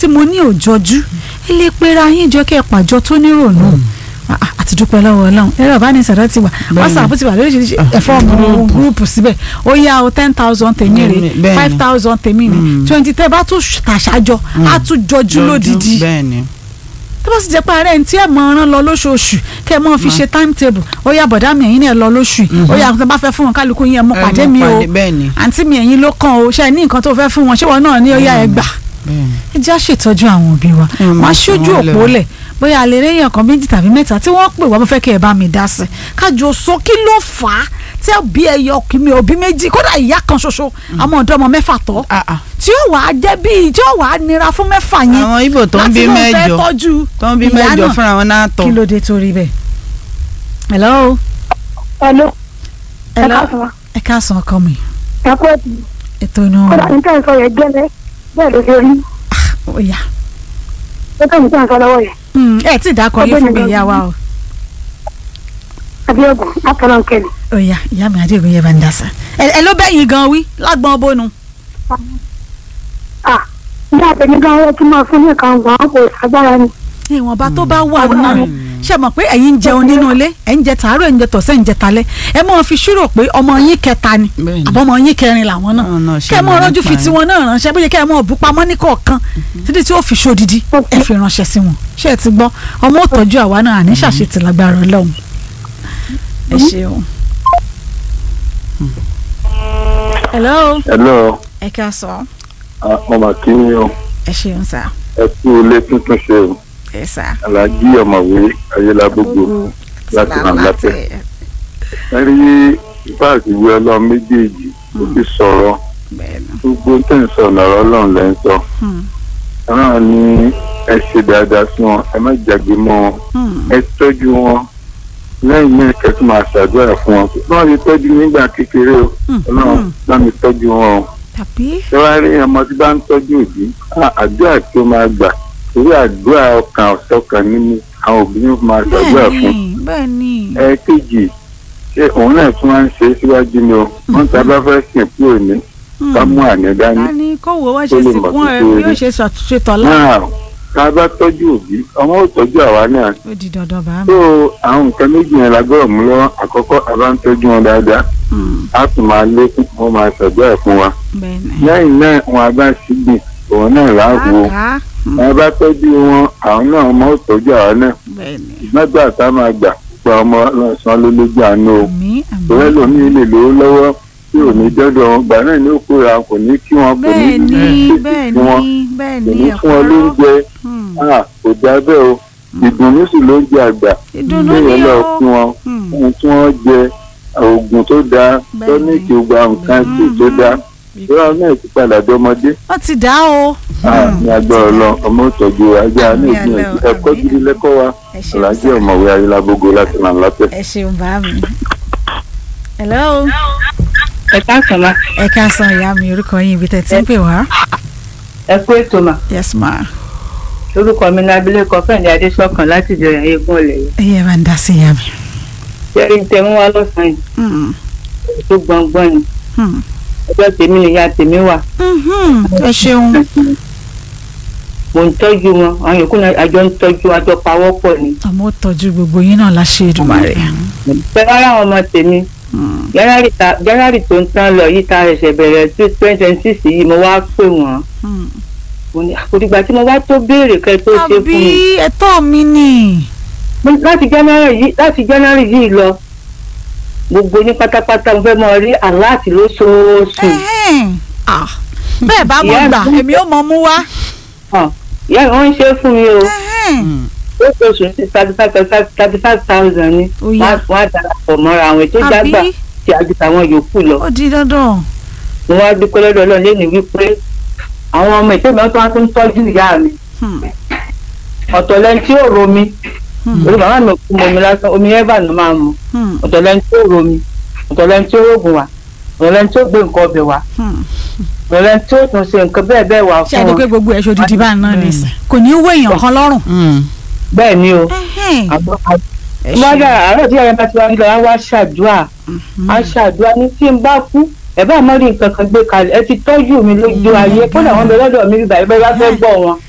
tí mo ní òjọjú ẹ lè pera yín jọ kẹ́ ẹ pàjọ tó nírònú Ah, ah, àti dúpẹ́ lọ́wọ́ ọlọ́run ẹ̀rọ ìbánisọ̀rọ̀ ti wà whatsapp ti wà lóríṣiríṣi ẹ̀fọ́ ọmọ gúrúùpù síbẹ̀ ó yá o ten thousand tèmi rè Bẹ́ẹ̀ni. five thousand tèmi rè twenty tẹ́ bá tún tàṣàjọ á tún jọjú lódìdí bẹ́ẹ̀ ni tó bá sì jẹ́ pé ààrẹ ní tí ẹ̀ mọ ọ̀ràn lọ lóṣooṣù kẹ́ ẹ mọ́ fi ṣe timetable ó yá bọ̀dá mi ẹ̀yin náà lọ lóṣù yìí ó yá nǹkan bá fẹ́ fún wọn kálukú yín ẹ̀ mọ́ Ẹ pàdé mọ́ mi o pàdé, bẹ́ẹ̀ ni. àǹtí mi ẹ̀yin ló kàn o ṣe é ní nǹkan tó fẹ́ fún wọn ṣé wọn náà ní ó yá ẹ gbà bẹ́ẹ̀ ni. ẹ já ṣètọ́jú àwọn òbí wa Ẹ wọ́n máa á ṣojú fún wọn òpó lẹ́wọ̀n. lẹ̀ bóyá àlè rẹ́yìn ọ̀kan méjì tàbí mẹ́ta tí wọ́n pè wá mo fẹ́ kí ẹ bá mi dá sí i kájọ sọ kí ló fà á tí òbí ẹyọ kìíní òbí méjì kódà ìyá kan ṣoṣo àwọn ọ̀dọ́ ọmọ mẹ́fà tọ́ Ah, ah. tí ó wàá jẹ́ bíi tí ó wàá nira fún mẹ́fà yẹn àwọn ibo tó ń bí láti lóun fẹ́ mẹ́jọ tọ́jú tó ń bí ìyá mẹ́jọ náà. fúnra wọn náà tọ̀ kí ló dé torí bẹ́ẹ̀. hello Hello. hello káàsán wa. ẹ káàsán ọkọ mi ẹ kú ẹ̀tì. ètò inú kódà ní tẹ́ ń sọ yẹn gẹ́lẹ́ bẹ́ẹ̀ ló ṣe rí. ó yá ó tẹ́ ní tẹ́ ń sọ lọ́wọ́ yẹn. Hmm, ẹ tí ì dákọ yín fún mi Ọgbẹ́ni ìyá wa o Abíọ́gùn látọ̀nà kẹ́lẹ̀. ó yá ìyá mi adéògùn yẹn bá ń dá sí ẹ ẹ ló bẹ́yìn gan wí lágbọ́n bónú. à ní àtẹ̀mí gan owó tí máa fún ní kan wà á kò ságbára ni. ìwọ̀nba tó bá wà Ọgbọ́n náà ni. ṣe mọ̀ pé ẹ̀yin ń jẹun nínú ilé ẹ̀ ń jẹ tàárọ̀ ẹ̀ ń jẹ tọ̀sẹ̀ ẹ̀ ń jẹ talẹ́ ẹ mọ̀ fi ṣírò pé ọmọ yín kẹta ni Bẹ́ẹ̀ ni. àbọ̀ ọmọ yín kẹrin làwọn náà Àwọn náà ṣe kẹ́ ẹ mọ̀ mọ̀ rọ́jú nípa fi ẹ̀. tiwọn náà ránṣẹ́ bóyá kẹ́ ẹ mọ̀ bú pamọ́ ní kọ̀ọ̀kan títí tí ó fi ṣòdìdí ẹ fi ránṣẹ́ sí wọn ṣé ẹ ti gbọ́ ọmọ ò tọ́jú àwa náà àní ṣàṣetì lágbára Ọlọ́run ẹ ṣeun. hello hello ẹ ká sọ ah, mo mà kí ni o ẹ ṣeun sá ẹ kú ilé tuntun ṣe o ẹ sá alájí ọ̀mọ̀wé ayélujágbogbo láti ràn látẹ̀ ẹ rí báàgì ìwé ọlọ́run méjèèjì ó ti sọ̀rọ̀ gbogbo tẹ̀ ń sọ lọ́rọ̀ ọlọ́run lẹ́ ń sọ ọlọ́run ní ẹ ṣe dáadáa sí wọn ẹ má jàgbé mọ́ wọn ẹ tọ́jú wọn lẹ́yìn náà kẹ́tù máa ṣàdúrà fún wọn báwọn ti tọ́jú nígbà kékeré o ọlọ́run bá mi tọ́jú wọn o tàbí tẹ́wárí ọmọ tí bá ń tọ́jú òbí á, àdúrà tí ó máa gbà torí àdúrà ọkàn ọ̀sọ́kàn nínú àwọn òbí ní máa ṣàdúrà fún bẹ́ẹ̀ni bẹ́ẹ̀ni ẹ̀ẹ́kejì ṣé òun náà tún máa ń ṣe é síwájú ni o wọ́n ta bá fẹ́ sìn kúrò ní ká mú àná dání a ní kó wo wá Ó ṣe lè sìnkú mọ̀ ẹ sí bí pé- yóò ṣe ṣàtúnṣe tọ́lá náà tá a bá tọ́jú òbí ọmọ ò tọ́jú àwa náà ó di dandan bá mi. tó àwọn nǹkan méjì yẹn la gbọ́dọ̀ mú lọ́wọ́ àkọ́kọ́ a bá ń tọ́jú wọn dáadáa á tún máa lékún wọn máa ṣàdúrà fún wa bẹ́ẹ̀ni. lẹ́yìn náà wọn a bá ṣígbìn òun náà láàbò àká wọn bá tọ́jú wọn àwọn náà ọmọ ò tọ́jú àwọn náà bẹ́ẹ̀ni. ìgbàgbà tá a máa gbà gba ọmọ lọ́sàn-án ló lójú àánú o àmì ìwé àmì. lomi lè lówó lọ́wọ́ tí ò ní dọ́dọ̀ wọn gbà náà ní òkú ra kò ní kí wọn kò ní bẹ́ẹ̀ni kí bẹ́ẹ̀ni wọn kò bẹ́ẹ̀ni ní fún wọn lóúnjẹ Ah, kò dá bẹ́ẹ̀ o ìdùnnú sì ló ń jẹ àgbà ìdùnnú kéèyàn ni lọ ó. fún wọn Hmm. ohun tí wọ́n jẹ oògùn tó dáa Bẹ́ẹ̀ni. tọ́níìkì gba nǹkan tí tó dáa ìrọ̀ náà ti padà dọ́mọdé wọ́n ti dá o. Ah, ní agbára ọlọ ọmọ ìtọ́jú ajá ní Àmì ìgbìyànjú àlọ́, ẹ̀kọ́ àmì. gidi lẹ́kọ́ wa ẹ ṣeun alájẹ sá ọ̀mọ̀wé ayélujábógo láti nà látẹ̀. ẹ ṣeun bá mi. hello ẹ káàsán ma ẹ ká san ìyá mi orúkọ yín ibi tẹ̀ tí ń pè wá. ẹ kú ètò mà yes ma. orúkọ mi ní abilékọ fẹ́ǹdé adésọkàn láti ìjọyàn eégún ọ̀lẹ̀ yìí ẹ yẹ bá ń dá sí ìyá mi. jẹ́rìí tẹ mú wá lọ́sàn-án yìí Hmm. tó gbọ̀ngbọ̀n ni Hmm. ọjọ́ tèmi nìyá tèmi wà Mhm. ẹ ṣeun. mò ń tọ́jú wọn àwọn yòókù náà àjọ ń tọ́jú àjọ pawọ́pọ̀ ni ọmọ ó tọ́jú gbogbo yín náà láṣẹ Èdùmàrè. pẹ̀lú ara àwọn ọmọ tèmi jẹ́rárì ta- jẹ́rárì tó ń tán lọ yìí ta ẹ̀ṣẹ̀ bẹ̀rẹ̀ sí twenty twenty six yìí mo wá pè wọ́n Hmm. mo ní àkòdìgbà tí mo wá tó béèrè kẹ́ tó ṣe fún àbí mi ẹ̀tọ́ mi ni. Mo ní láti january yìí láti january yìí lọ gbogbo ní pátápátá mo fẹ́ mọ rí aláàtì lóṣooṣù Ẹ̀hẹ́n. Ah. bẹ́ẹ̀ bá mọ̀ Ìyá gbà mi- èmi ò mọ̀ mú wá. hàn ìyá mi wọ́n ń ṣe fún mi o Ẹ̀hẹ́n. lóṣooṣù ní thirty five thirty five thousand ni Ó yá. wọ́n á darapọ̀ mọ́ra àwọn ètò ìjàgbá àbí tí a ju tàwọn yòókù lọ ó di dandan. mo wá dúpẹ́ lọ́dọ̀ ọlọ́run lẹ́nu wípé àwọn ọmọ ìtẹ́mi ọ̀tún wá tó ń tọ́jú ìyá mi Hmm. ọ̀tọ̀ lẹ́ni tí ò romi Hmm. orí màmá mi ò kú mọ omi lásán omi ẹ́bà ló máa mu Hmm. ọ̀tọ̀ lẹ́ni tí ò romi ọ̀tọ̀ lẹ́ni tí ó rògùn wá ọ̀tọ̀ lẹ́ni tí ó gbé nǹkan ọbẹ̀ wá Hmm. ọ̀tọ̀ lẹ́ni tí ó tún ṣe nǹkan bẹ́ẹ̀ bẹ́ẹ̀ wá ṣe fún àdé wọn pé gbogbo ẹ̀ ṣòdìdí bá ń ná ní ìsìn kò ní í wé èèyàn kan lọ́rùn. bẹ́ẹ̀ ni o Ẹ̀hẹ́n. àbọ̀ Ẹ wọ́n ṣeun. yára àárọ̀ tí ẹ̀yẹ́ bá ti wá nílò wá ṣàdúrà á ṣàdúrà ní tí n bá kú ẹ bá má rí nǹkan kan gbé kalẹ̀ ẹ ti tọ́jú mi lójú ayé kódà wọn bẹ lọ́dọ̀ mi bíbá ẹ bá fẹ́ gbọ́ wọn